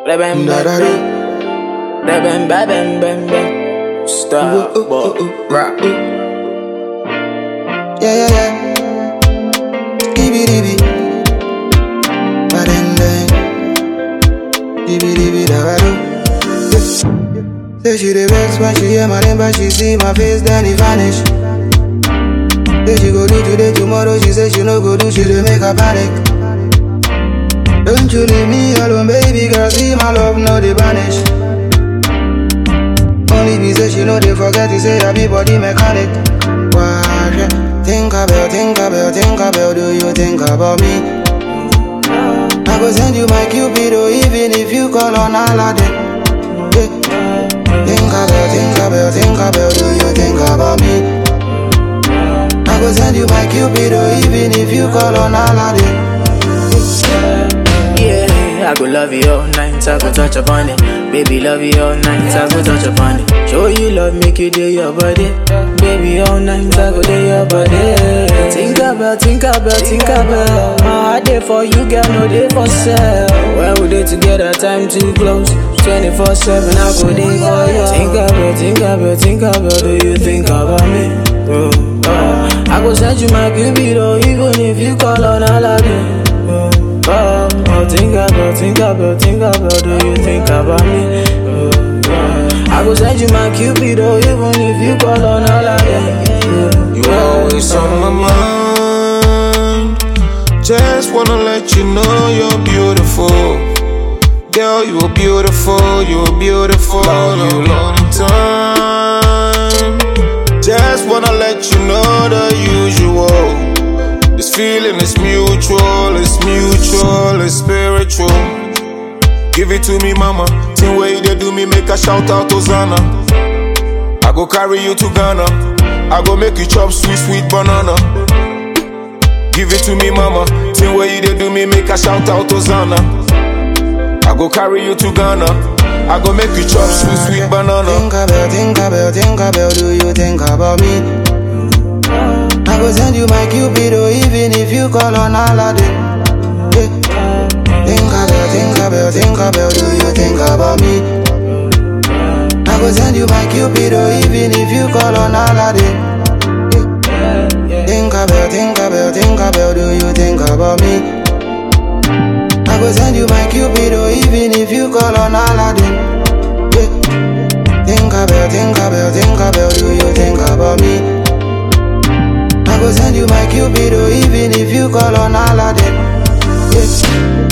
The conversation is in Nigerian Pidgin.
Bam, Da da do. bam, bam, bam, bam, bam, bam. Stop, Ooh, ooh, boy. ooh, ooh. Rock. Yeah, yeah, yeah. Dibby dibby. Ba-ding, ding. Dibby dibby da ba do. Yeah. Say she the vex when she hear my name, but she see my face, then it vanish. Say she go do today, tomorrow, she say she no go do, she dey make her panic. Don't you leave me alone, baby girl, see my love, no dey vanish. Only be say she know they forget to say that be body mechanic. Why? yeah. Think about, think about, think about, do you think about me? I go send you my cupido even if you call on Aladdin. Yeah. Think about, think about, think about, do you think about me? I go send you my cupido even if you call on Aladdin. Yeah, I go love you all night, I go touch upon it. Baby, love you all night, I go touch upon it. Show you love, make you do your body. Baby, all night, I go do your body. Think about, think about, think about. My heart there for you, girl, no day for sale. When we dey together, time too close. 24 7, I go there for you. Think about, think about, think about. Do you think about me? Oh, oh. I go send you my cupido, even if you call on Aladdin. Oh, oh, oh, think about, think about, think about. Do you think about me? Oh, oh. I go send you my cupido, even if you call on Aladdin. You always on my mind. Just wanna let you know you're beautiful. Girl, you're beautiful, you're beautiful. Love you long time. Just wanna let you know the usual. This feeling is mutual, it's mutual, it's spiritual. Give it to me, mama. Thing way they do me, make a shout out Hosanna. I go carry you to Ghana. I go make you chop sweet, sweet banana. Give it to me, mama. Thing way you dey do me, make a shout out Hosanna. I go carry you to Ghana. I go make you chop sweet, sweet banana. Think about, think about, think about, do you think about me? I go send you my cupido even if you call on Aladdin. Yeah. Think about, think about, think about, do you think about me? I go send you my cupido even if you call on Aladdin. Yeah. Think about, think about, think about, do you think about me? I go send you my cupido even if you call on Aladdin. Yeah. Think about, think about, think about, do you think about me? I go send you my cupido even if you call on Aladdin. Yeah.